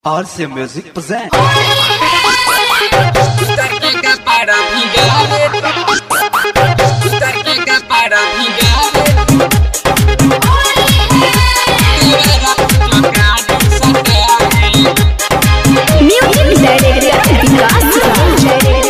RC Music present. Tarqueca para Miguel. Tarqueca para Miguel. Libera tocado satélite. Music Director Vikas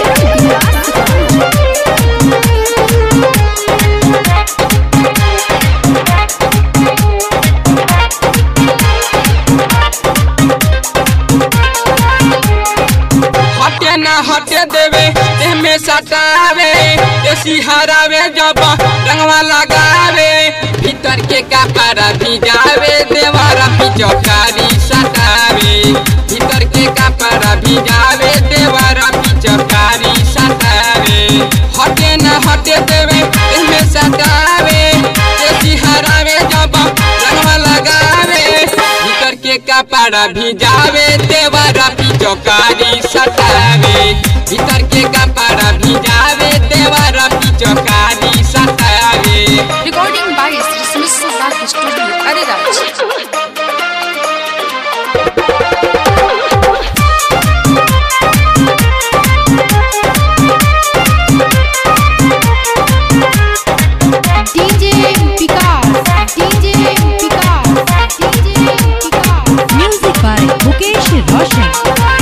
हटे ना हटे देवे एमे सटावे देसी हरावे जब रंगवा लगावे भीतर के कपड़ा भिजावे देवारा पिचकारी सटावे भीतर के कपड़ा भिजावे देवारा पिचकारी सटावे हटे ना हटे देवे एमे सटावे देसी हरावे जब रंगवा लगावे भीतर के कपड़ा भिजावे देवारा पिचकारी सटावे भीतर के कपड़ा भिजावे देवारा पिचकारी सटावे Recording by Sri Smith Solar Studio, Ariraj. DJ Vikas, DJ Vikas, DJ Vikas. Music by Mukesh Roshan.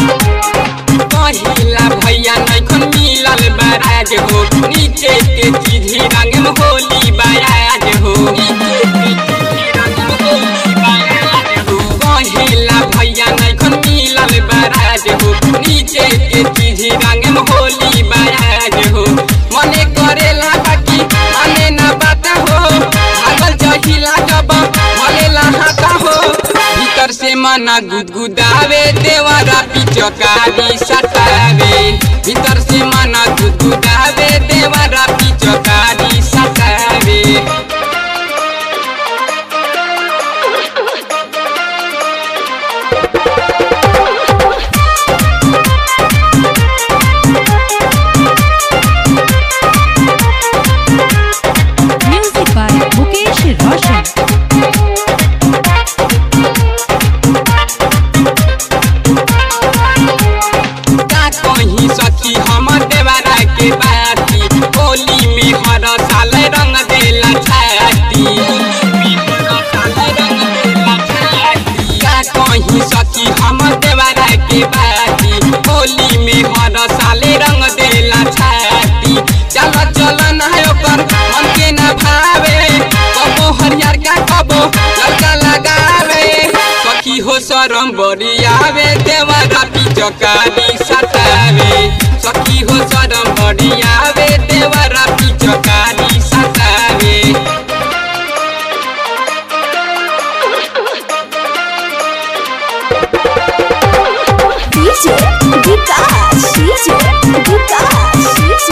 पहिला भैया नैखन मिलल बराज हो नीचे के चीजी रंग में होली बराज हो नीचे के चीजी रंग में होली बराज हो पहिला भैया नैखन मिलल बराज हो नीचे के चीजी रंग में होली बराज हो मने करेला बाकी मने ना बात हो भागल जहिला जब मलेला हाथा हो भीतर से मना गुदगुदावे देवारा पिचकारी सटावे भीतर से मना गुदगुदावे देवारा पिचकारी सटावे Music by Mukesh Roshan. का कहीं सखी हमर देवारा के बाती होली में हर साल रंग देला छाती का कहीं सखी हमर देवारा के बाती होली में हर साल रंग देला छाती चल चल ना ओकर मन के ना भावे कबो हरियर का कबो लड़का लगावे सखी हो शरम बरियावे देवरा पिचकारी सतावे सखी हो शरम बरियावे देवरा पिचकारी सतावे DJ Vikas, DJ Vikas, DJ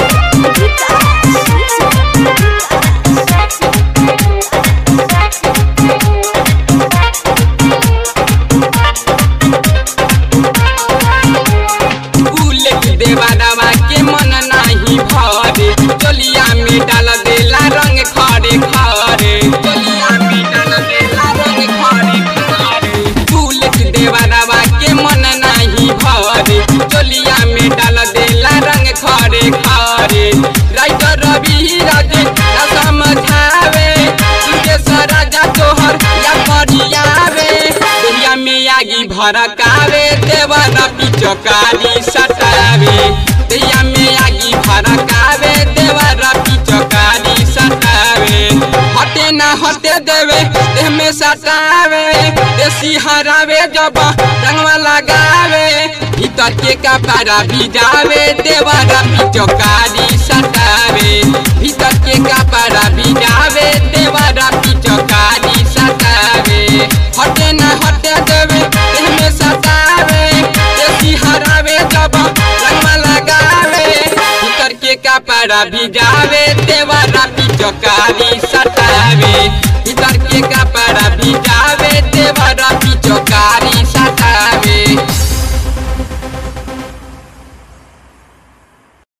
bullet देवादावा के मन नाही भरे चोलिया में डाल देला रंग खड़े खड़े चोलिया में डाल देला रंग खड़े खड़े बुलेट देवादावा के मन नाही भरे चोलिया में डाल देला रंग खड़े खड़े राइटर रवि राजे ना समझावे तुझे सराजा तोहर या परियावे दुनिया में आगी भड़कावे देवरा पिचकारी सटावे दुनिया में आगी भड़कावे देवरा पिचकारी सटावे हटे ना हटे देवे देह में सटावे देसी हरावे जब रंगवा लगावे भीतर के कपड़ा भिजावे देवरा पिचकारी सटावे भीतर के कपड़ा भिजावे देवरा पिचकारी सटावे हटे ना हटे देवे देह में सटावे देसी हरावे जब रंगवा लगावे भीतर के कपड़ा भिजावे